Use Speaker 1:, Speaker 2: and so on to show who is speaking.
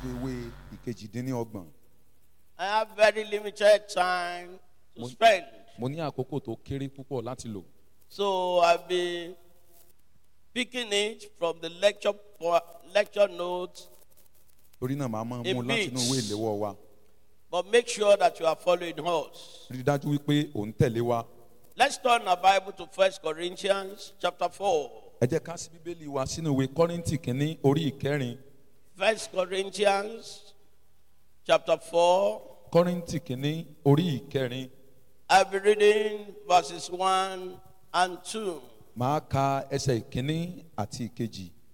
Speaker 1: dé ìwé ìkejìdínlọ́gbọ̀n
Speaker 2: I have very limited time to
Speaker 1: Mo-
Speaker 2: spend.
Speaker 1: mo ní àkókò tó kéré púpọ̀ láti lò
Speaker 2: So I'll be picking it from the lecture po- lecture notes,
Speaker 1: torí náà màá máa
Speaker 2: A
Speaker 1: mú láti inú ìwé
Speaker 2: bit.
Speaker 1: ìléwọ́ wa
Speaker 2: but make sure that you are following us.
Speaker 1: rí i dájú wípé ò ń tẹ̀lé wa
Speaker 2: Let's turn our Bible to First Corinthians chapter 4.
Speaker 1: ẹ jẹ́ ká sí bíbélì wa sínú ìwé kọ́rìntì kínní orí ìkẹrin
Speaker 2: First Corinthians chapter 4.
Speaker 1: kọ́rìntì kínní orí ìkẹrin
Speaker 2: I'll be reading verses 1 and 2.
Speaker 1: màá ka ẹsẹ̀ ìkínní àti ìkejì